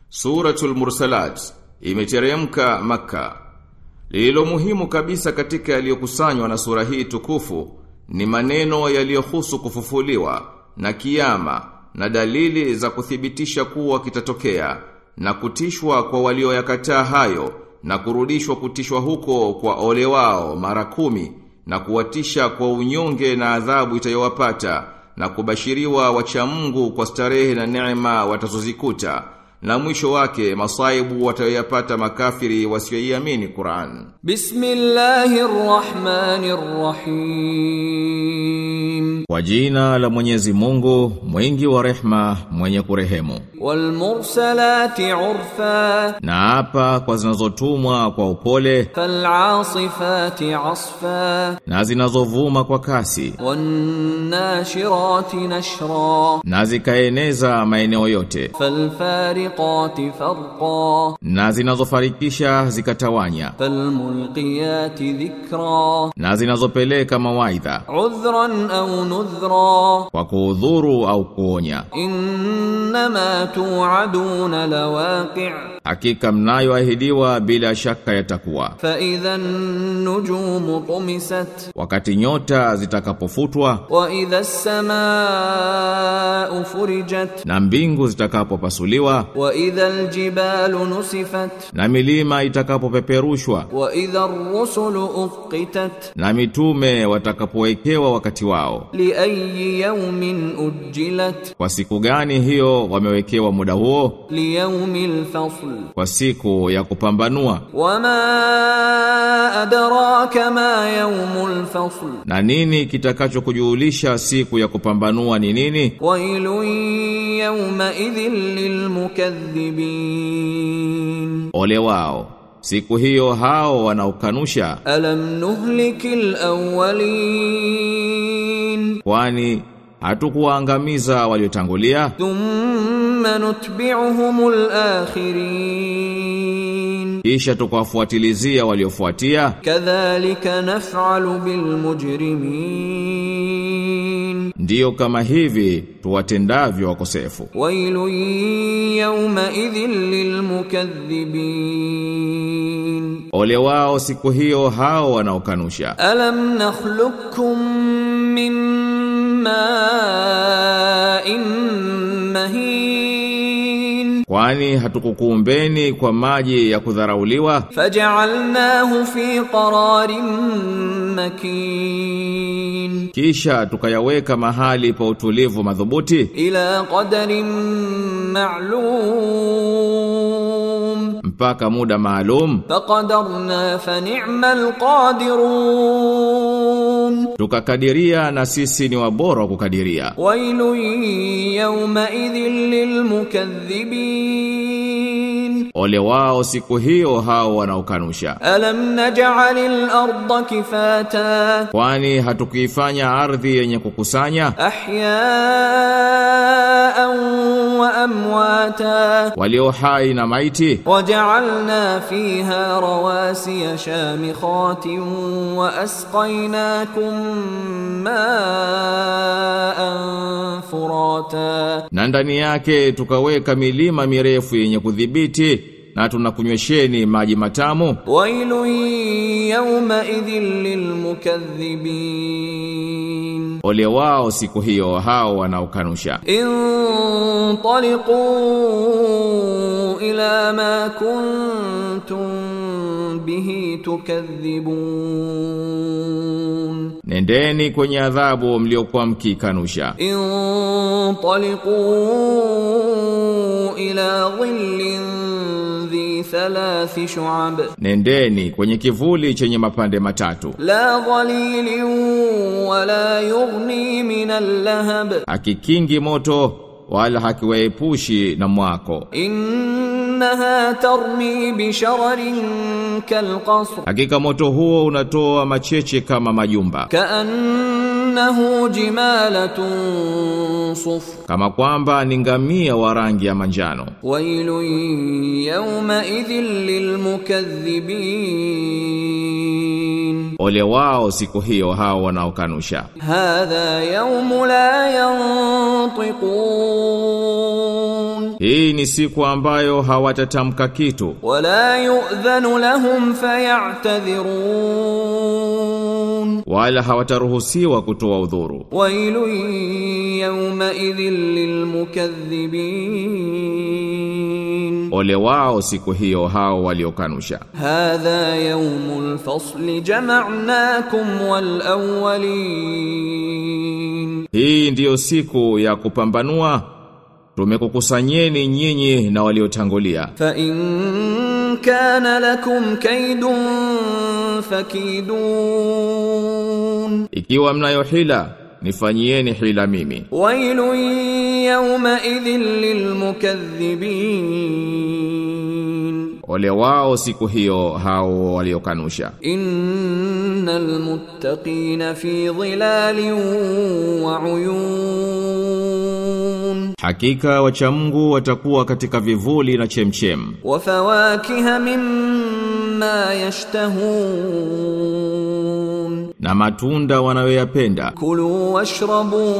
Suratul Mursalat imeteremka Makka. Lililo muhimu kabisa katika yaliyokusanywa na sura hii tukufu ni maneno yaliyohusu kufufuliwa na kiyama na dalili za kuthibitisha kuwa kitatokea na kutishwa kwa walioyakataa hayo na kurudishwa kutishwa huko kwa ole wao mara kumi na kuwatisha kwa unyonge na adhabu itayowapata na kubashiriwa wacha Mungu kwa starehe na neema watazozikuta na mwisho wake masaibu watayoyapata makafiri wasioiamini Qur'an. Bismillahirrahmanirrahim. Kwa jina la Mwenyezi Mungu, mwingi wa rehma, mwenye kurehemu. Wal mursalati urfa. Na hapa kwa zinazotumwa kwa upole, Fal asifati asfa. na zinazovuma kwa kasi, Wan nashirati nashra. na zikaeneza maeneo yote, Fal fariqati farqa. na zinazofarikisha zikatawanya, فالملقيات ذكرا na zinazopeleka mawaidha عذرا أو نذرا kwa kuudhuru au kuonya. إنما توعدون لواقع Hakika mnayoahidiwa bila shaka yatakuwa. فإذا النجوم طمست Wakati nyota zitakapofutwa وإذا السماء فرجت na mbingu zitakapopasuliwa وإذا الجبال نسفت na milima itakapopeperushwa وإذا الرسل أقتت na mitume watakapowekewa wakati wao. لأي يوم أجلت Kwa siku gani hiyo wamewekewa muda huo? ليوم الفصل Kwa siku ya kupambanua. وما أدراك ما يوم الفصل Na nini kitakachokujulisha siku ya kupambanua ni nini? ويل يومئذ للمكذبين Ole wao. Siku hiyo hao wanaokanusha ألم نهلك الأولين kwani hatukuwaangamiza waliotangulia ثم نتبعهم الآخرين kisha tukawafuatilizia waliofuatia كذلك نفعل بالمجرمين ndiyo kama hivi tuwatendavyo wakosefu ويل يومئذ للمكذبين ole wao siku hiyo hao wanaokanusha ألم نخلقكم من ماء مهين kwani hatukukuumbeni kwa maji ya kudharauliwa فجعلناه في قرار مكين kisha tukayaweka mahali pa utulivu madhubuti إلى قدر معلوم mpaka muda maalum فقدرنا فنعم القادرون tukakadiria na sisi ni wabora wa kukadiria ويل يومئذ للمكذبين ole wao siku hiyo hao wanaokanusha ألم نجعل الأرض كفاتا kwani hatukuifanya ardhi yenye kukusanya أحياء وأمواتا walio hai na maiti وجعلنا فيها رواسي شامخات وأسقيناكم ماء فراتا na ndani yake tukaweka milima mirefu yenye kudhibiti na tunakunywesheni maji matamu ويل يومئذ للمكذبين ole wao siku hiyo hao wanaokanusha انطلقوا إلى ما كنتم به تكذبون nendeni kwenye adhabu mliokuwa mkikanusha انطلقوا إلى ظل ذي ثلاث شعب nendeni kwenye kivuli chenye mapande matatu لا ظليل ولا يغني من اللهب hakikingi moto wala hakiwaepushi na mwako إنها ترمي بشرر كالقصر hakika moto huo unatoa macheche kama majumba كأنه جمالة صفر kama kwamba ni ngamia wa rangi ya manjano ويل يومئذ للمكذبين ole wao siku hiyo hao wanaokanusha هذا يوم لا ينطقون Hii ni siku ambayo hawatatamka kitu ولا يؤذن لهم فيعتذرون wala hawataruhusiwa kutoa udhuru. ويل يومئذ للمكذبين Ole wao siku hiyo hao waliokanusha. هذا يوم الفصل جمعناكم والأولين Hii ndiyo siku ya kupambanua. Tumekukusanyeni nyinyi na waliotangulia. فإن كان لكم كيد فكيدون Ikiwa mnayo hila, nifanyieni hila mimi. ويل يومئذ للمكذبين Ole wao siku hiyo hao waliokanusha. إن المتقين في ظلال وعيون Hakika wacha Mungu watakuwa katika vivuli na chemchem وفواكه مما يشتهون na matunda wanayoyapenda. كلوا واشربوا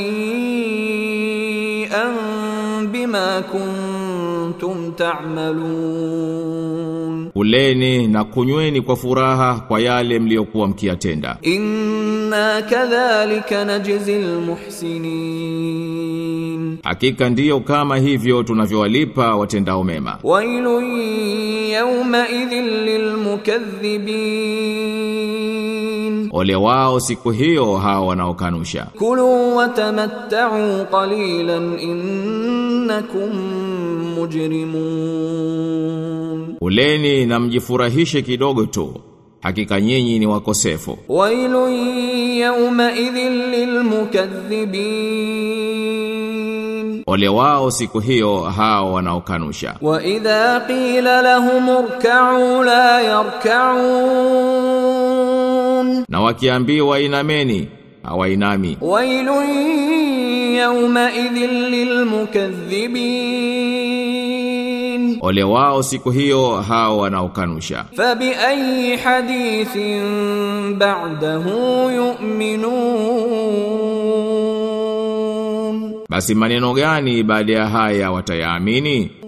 هنيئا بما كنتم تعملون Kuleni na kunyweni kwa furaha kwa yale mliokuwa mkiyatenda. إنا كذلك نجزي المحسنين Hakika ndiyo kama hivyo tunavyowalipa watendao mema. ويل يومئذ للمكذبين Ole wao siku hiyo hao wanaokanusha. كلوا وتمتعوا قليلا إنكم مجرمون Kuleni na mjifurahishe kidogo tu. Hakika nyinyi ni wakosefu. ويل يومئذ للمكذبين Ole wao siku hiyo hao wanaokanusha. وإذا قيل لهم اركعوا لا يركعون Na wakiambiwa inameni, hawainami. ويل يومئذ للمكذبين Ole wao siku hiyo hao wanaokanusha. فبأي حديث بعده يؤمنون Basi maneno gani baada ya haya watayaamini?